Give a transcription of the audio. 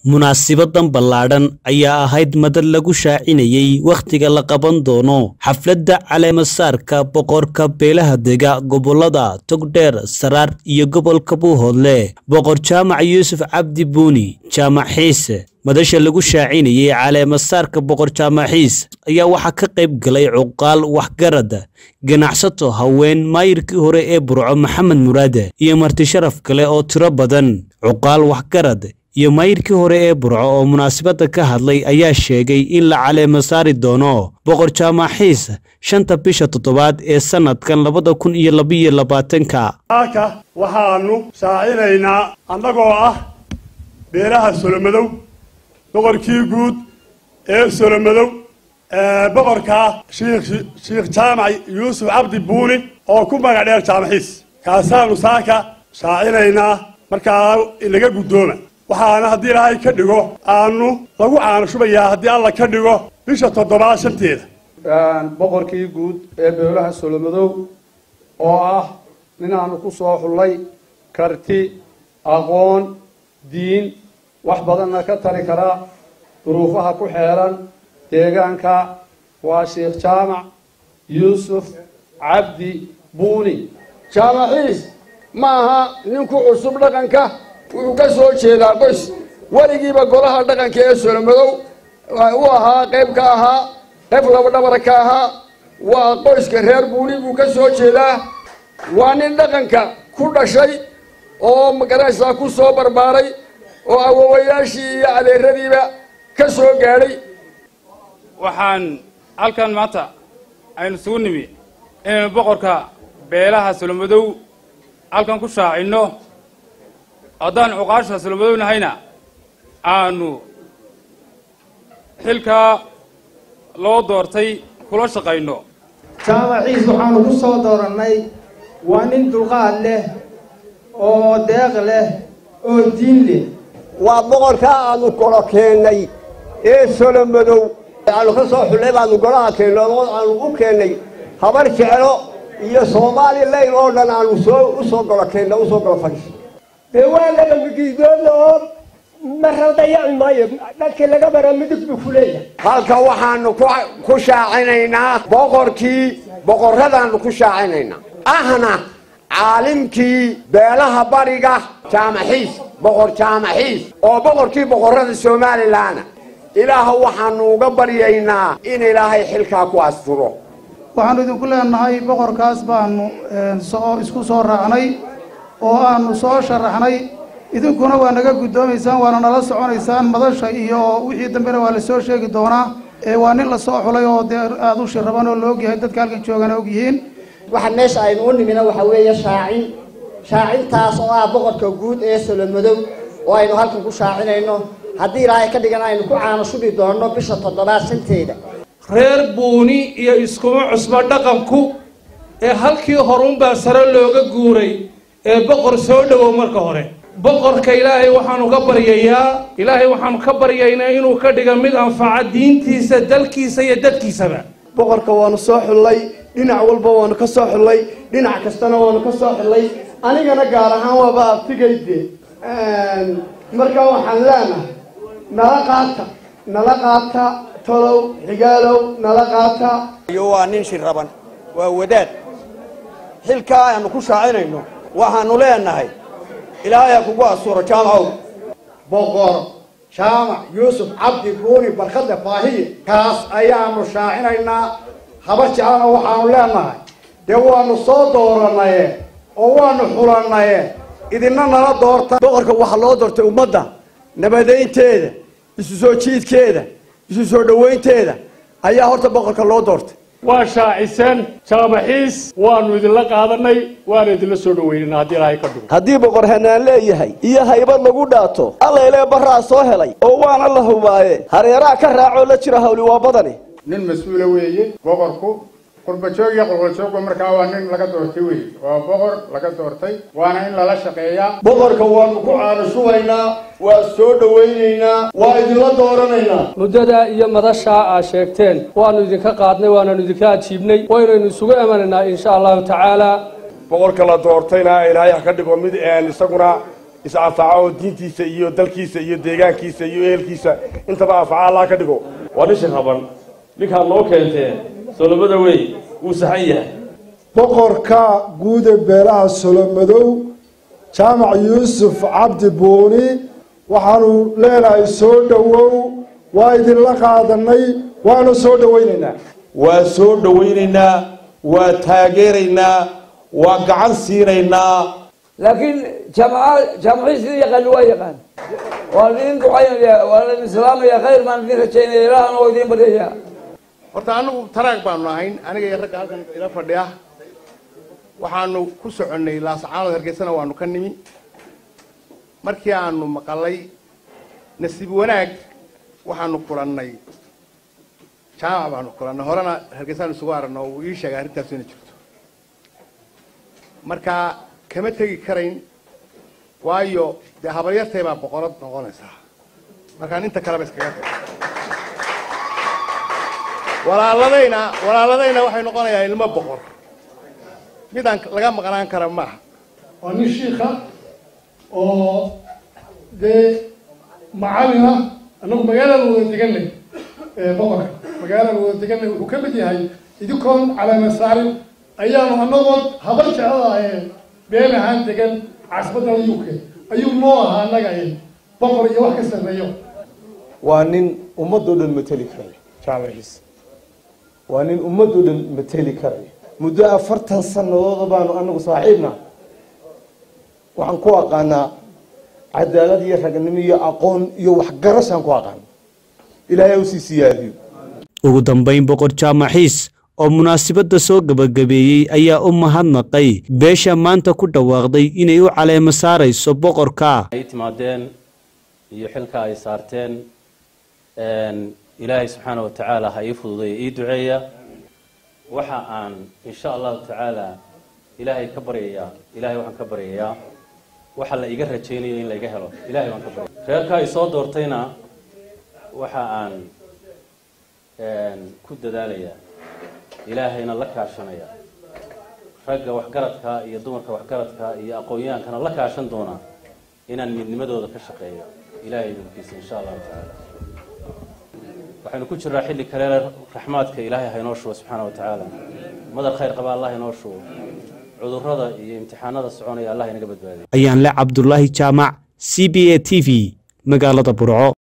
munaasibadan ballaadhan ayaa ahayd madad lagu shaacinayey wakhtiga la qaban doono xafladda caleemasaarka boqorka beelaha dega gobollada togdheer saraar iyo gobolka buuhoodle boqor jaamac yuusuf cabdi buuni jaamac xiise madasha lagu shaacinayey caleemasaarka boqor jaamaxiis ayaa waxaa ka qayb galay cuqaal waxgarad ganacsato haween maayirkii hore ee burco maxamed muraade iyo marti sharaf kale oo tiro badan cuqaal waxgarad iyo maayirkii hore ee burco oo munaasabadda ka hadlay ayaa sheegay in la caleema saari doono boqor jaamaxiis shanta bisha toddobaad ee sannadkan labada kun iyo labaiyo labaatanka halka waxaanu shaacinaynaa annagoo ah beelaha solomadow boqorkii guud ee solomadow boqorka shiikh jaamac yuusuf cabdi buuni oo ku magac dheer jaamaxiis kaasaanu saaka shaacinaynaa markaa inaga guddooma waxaana haddii ilaahay ka dhigo aanu lagu caano shubayaa haddii alla ka dhigo bisha toddobaad shanteeda boqorkii guud ee beelaha solomadow oo ah ninaanu ku soo xullay karti aqoon diin wax badanna ka tari kara duruufaha ku xeeran deegaanka waa sheekh jaamac yuusuf cabdi buuni jaamaxiis ma aha nin ku cusub dhaqanka wuxuu ka soo jeedaa qoys weligiiba golaha dhaqanka ee solomadow u ahaa qayb ka ahaa qayb labadhabara ka ahaa waa qoyska reer buuni buu ka soo jeedaa waa nin dhaqanka ku dhashay oo magaraysaa ku soo barbaaray oo awowayaashii iyo adeeradiiba ka soo gaadhay waxaan halkan maanta aynu isugu nimi inaynu boqorka beelaha solomadow halkan ku shaacinno haddaan cuqaasha solomadow nahayna aanu xilkaa loo doortay kula shaqayno jaamaciis waxaanu ku soo doorannay waa nin dulqaad leh oo deeq leh oo diin leh waa boqorkaa aanu golo keennay ee solomadow aanu ka soo xullay baanu golaha keenno aanu u keennay habar jeclo iyo somalilan oo dhan aanu soo u soo golo keenna usoo golo fadhiis dee waa laga migiidoodna oo mara dayaci maayo dhalkii laga bara midig buu ku leeyahay halka waxaanu ku shaacinaynaa boqorkii boqorradaanu ku shaacinaynaa ahna caalimkii beelaha bariga jaamaxiis boqor jaamaxiis oo boqorkii boqorrada somalilanna ilaaha waxaanu uga baryaynaa in ilaahay xilkaa ku asturo waxaanu idinku leenahay boqorkaas baanu soo isku soo raacnay oo aanu soo sharaxnay idinkuna waa naga guddoomaysaan waana nala soconaysaan madasha iyo wixii dambena waa lasoo sheegi doonaa ee waa nin lasoo xulay oo dee aada u shiraban oo la ogyahay dadka halkan joogana ogyihiin waxa meesha aynu u nimina waxa weeye shaacin shaacintaas oo ah boqorka guud ee solomadow oo aynu halkan ku shaacinayno haddii ilaahay ka dhigan aynu ku caano shubi doonno bisha toddobaad shanteeda reer buuni iyo iskuma cusba dhaqanku ee halkii horunbaa sare looga guuray ee boqor soo dhowow marka hore boqorka ilaahay waxaanu ka baryayaa ilaahay waxaanu ka baryaynaa inuu ka dhiga mid anfaca diintiisa dalkiisa iyo dadkiisaba boqorka waanu soo xullay dhinac walba waanu ka soo xullay dhinac kastana waanu ka soo xullay anigana gaar ahaan waaba aftigayde markaa waxaan leenahay nala qaata nala qaata tolow xigaalow nala qaata iyo waa nin shiraban waa wadaad xilkaa aanu ku shaacinayno waxaanu leenahay ilaahay ha kugu asuuro jaamacow boqor jaamac yuusuf cabdi buuni barkadda baahiye kaas ayaanu shaacinaynaa haba jeclana waxaanu leenahay dee waanu soo dooranaye oo waanu xulanaye idina nala doorta boqorka waxaa loo doortay ummadda nabadaynteeda isu soo jiidkeeda isu soo dhowaynteeda ayaa horta boqorka loo doortay waa shaaciseen jaamaxiis waanu idinla qaadanay waana idinla soo dhaweynana haddii ilaahay ka dhigo haddii boqor hanaan leeyahay iyo haybad lagu dhaato allaylee barraa soo helay oo waana la hubaaye hareeraha ka raacoo la jira hawli waa badani nin mas-uula weeye boqorku qurbajoog iyo qolqoljoogba markaa waa nin laga doortay wey waa boqor laga doortay waana in lala shaqeeyaa boqorka waanu ku caano shubaynaa waa soo dhawaynaynaa waa idinla dooranaynaa muddada iyo madashaa aad sheegteen waanu idinka qaadnay waananu idinka ajiibnay waynaynu isugu emanaynaa insha allahu tacaala boqorka la doortayna ilaahay ha ka dhigo mid isaguna is-anfaca oo diintiisa iyo dalkiisa iyo deegaankiisa iyo ehelkiisa intaba anfaca allah ka dhigo waa dhisha raban ninkaad noo keenteen solomada wey wuu saxan yahay boqorka guud ee beelaha solomadow jaamac yuusuf cabdi buuni waxaanu leenahay soo dhowow waa idinla qaadanay waanu soo dhowaynaynaa waa soo dhowaynaynaa waa taageeraynaa waa gacan siinaynaa laakiin jaamaca jaamacii sidii yaqaan waa yaqaan waan idin ducaynaya waan idin salaamaya khayr baan idin rajaynaya ilaahana oo idin baryaya horta anagu taraag baanu ahayn aniga iyo ragga halkan ila fadhiya waxaanu ku soconnay laasacaanood hargeysana waanu ka nimi markii aanu maqalay nasiib wanaag waxaanu kulannay jaamac baanu kulannay horena hargeysaanu isugu aragno uu ii sheegay arrintaas inay jirto marka kama tegi karayn waayo dee habaryartay baa boqorad noqonaysaa markaan inta kaleba iskaga tag walaaladayna walaaladayna waxay noqonayaa ilmo boqor midaan laga maqnaan kara maaha waa nin shiika oo dee macalin ah annagu magaalada wada deganay boqorka magaalada wada deganay wuxuu ka mid yahay idinkoon calaama saarin ayaanu annagoon habar jecladahay been ahaan degan caasimadda u k ayuu noo ahaa annaga boqor iyo wax ka sarreeyo waa nin ummadoo dhan mateli karaya jaamaciis waa nin ummadoo dhan mateli karaya muddo afartan sanadooda baanu anagu saaxiibna waxaan ku aqaanaa cadaalad iyo ragnimo iyo aqoon iyo waxgarashaan ku aqaana ilaahay u sii siyaadiyo ugu dambayn boqor jaamaxiis oo munaasabadda soo gebagabeeyey ayaa u mahadnaqay beesha maanta ku dhawaaqday inay u caleemo saarayso boqorka ay timaadeen iyo xilka ay saarteen ilaahay subxaana wa tacaala ha ii fududeeya ii duceeya waxa aan insha allahu tacaala ilaahay ka baryayaa ilaahay waxaan ka baryayaa waxa la iga rajaynayo in laiga helo ilahay waan ka baryaya reerka ay soo doortayna waxa aan ku dadaalayaa ilaahayna la kaashanaya ragga waxgaradka iyo dumarka waxgaradka iyo aqoon-yahankana la kaashan doonaa inaan midnimadooda ka shaqeeyo ilahay idinkiisa insha allahu tacaala waxaynu ku jiraa xilli kale raxmaadka ilaahay haynoo shubo subxaana wa tacaala madar khayr qaba allah inoo shubo cudurrada iyo imtixaanada soconaya allah inaga badbaadiyo ayaan le cabdulaahi jaamac c b a t v magaalada burco